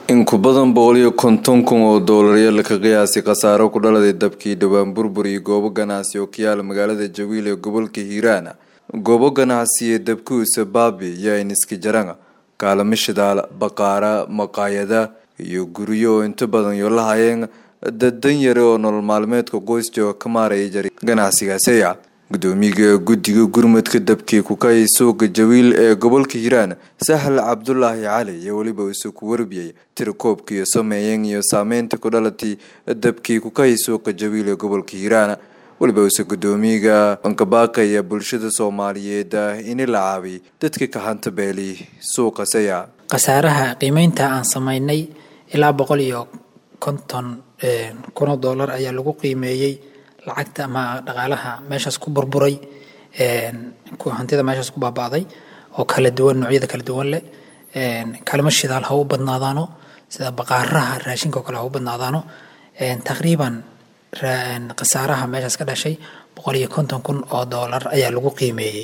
in ku badan boqol iyo konton kun oo doolaryo laka qiyaasay khasaaro ku dhaladay dabkii dhowaan burbur iyo goobo ganacsi oo ka yaala magaalada jawiil ee gobolka hiiraan goobo ganacsi ee dabkuusa baabi iyo iniska jaranga kaalamo shidaal baqaara maqaayada iyo guryo oo inta badan yo la hayeen dadan yare oo nolol maalmeedka qoysjooga ka maaraya jari ganacsigaasiya gudoomiyaga guddiga gurmadka dabkii kukay suuqa jawiil ee gobolka hiiraan sahal cabdulaahi cali iyo weliba isu ku warbiyay tirakoobkiiyo sameeyeen iyo saameynta ku dhalatay dabkii kukay suuqa jawiil ee gobolka hiiraan weliba ise gudoomiyaga bankabaaqaya bulshada soomaaliyeed ini la caabay dadka kahanta beeli suuqa saya khasaaraha qiimeynta aan sameynay ilaa boqol iyo konton kun oo doolar ayaa lagu qiimeeyey lacagta ama dhaqaalaha meeshaas ku burburay hantida meeshaas ku baaba'day oo kala duwan noocyada kala duwan leh kalimo shidaal ha u badnaadaano sida baqaaraha raashinka oo kale ha u badnaadaano taqriiban khasaaraha meeshaas ka dhashay boqol iyo konton kun oo doolar ayaa lagu qiimeeyey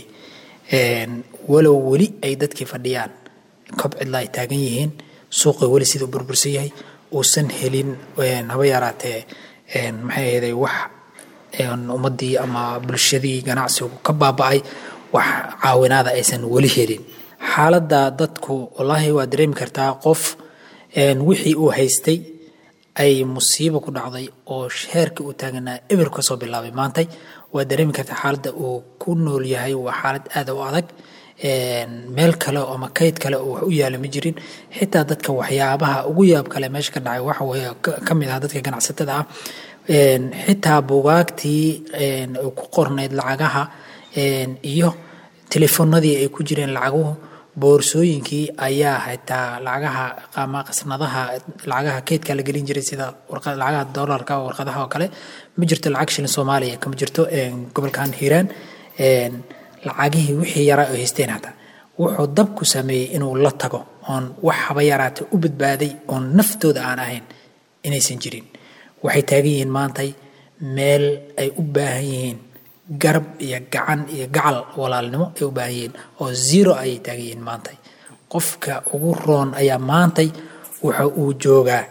walow weli ay dadkii fadhiyaan kob cidla ay taagan yihiin suuqa weli sida u burbursan yahay uusan helin haba yaraatee maxay ahayday wax ummadii ama bulshadii ganacsigu ka baaba'ay wax caawinaada aysan weli helin xaaladda dadku wallaahi waa dareemi kartaa qof wixii uu haystay ay musiibo ku dhacday oo heerka uu taaganaa eber kasoo bilaabay maantay waa dareemi kartaa xaaladda uu ku nool yahay waa xaalad aada u adag meel kale ama kayd kale oo wax u yaala ma jirin xitaa dadka waxyaabaha ugu yaab kale meesha ka dhacay waxa weye ka mid ah dadka ganacsatada ah xitaa bugaagtii ku qornayd lacagaha iyo telefoonadii ay ku jireen lacaguhu boorsooyinkii ayaa xitaa lacagaha ama qasnadaha lacagaha keydka la gelin jiray sida lacagaha doolarka warqadaha oo kale ma jirto lacag shilin soomaaliya kama jirto gobolkan hiiraan lacagihii wixii yaraa oo haysteen hataa wuxuu dabku sameeyey inuu la tago oon wax haba yaraata u badbaaday oon naftooda aan ahayn inaysan jirin waxay taagan yihiin maantay meel ay u baahan yihiin garab iyo gacan iyo gacal walaalnimo ay u baahan yihiin oo zero ayay taagan yihiin maantay qofka ugu roon ayaa maantay waxa uu joogaa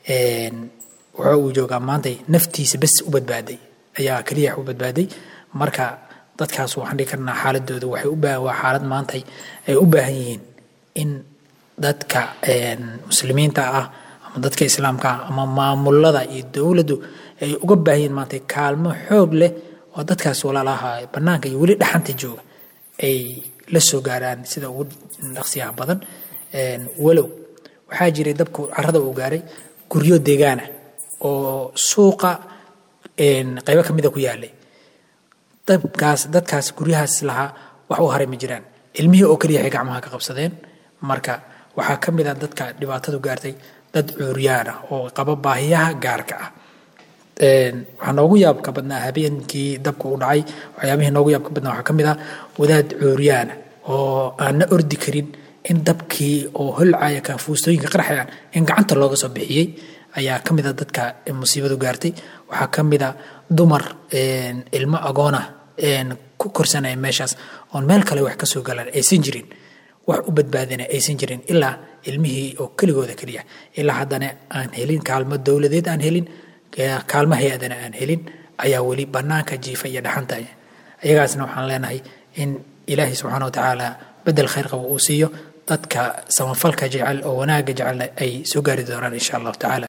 waxa uu joogaa maantay naftiisa bes u badbaaday ayaa keliya u badbaaday marka dadkaas waxaan dhihi karnaa xaaladooda waxay u baahan waa xaalad maantay ay u baahan yihiin in dadka muslimiinta ah ama dadka islaamka ah ama maamulada iyo dowladdu ay uga baahan yihiin maantay kaalmo xoog leh oo dadkaas walaalaha bannaanka iyo weli dhaxanta jooga ay la soo gaaraan sida ugu dhaqsiyaha badan walow waxaa jiray dabku carrada uu gaaray guryo deegaana oo suuqa qaybo ka mida ku yaalay dabkaas dadkaas guryahaas lahaa wax u haray ma jiraan ilmihii oo keliya waxay gacmaha ka qabsadeen marka waxaa ka mid ah dadka dhibaatadu gaartay dad cuuryaan ah oo qaba baahiyaha gaarka ah waxaa noogu yaabka badnaa habeenkii dabka u dhacay waxyaabihii noogu yaabka badnaa waxaa ka mid ah wadaad cuuryaana oo aan na ordi karin in dabkii oo holcaya kaafuustooyinka qarxayaan in gacanta looga soo bixiyey ayaa ka mid a dadka musiibadu gaartay waxaa ka mid a dumar ilmo agoona ku korsanaya meeshaas oon meel kale wax ka soo galaan aysan jirin wax u badbaadina aysan jirin ilaa ilmihii oo keligooda keliya ilaa haddana aan helin kaalmo dowladeed aan helin kaalmo hay-adana aan helin ayaa weli bannaanka jiifa iyo dhaxanta iyagaasna waxaan leenahay in ilaahay subxaana watacaala bedel khayr qaba uu siiyo dadka samafalka jecel oo wanaagga jecelna ay soo gaari doonaan insha allahu tacaala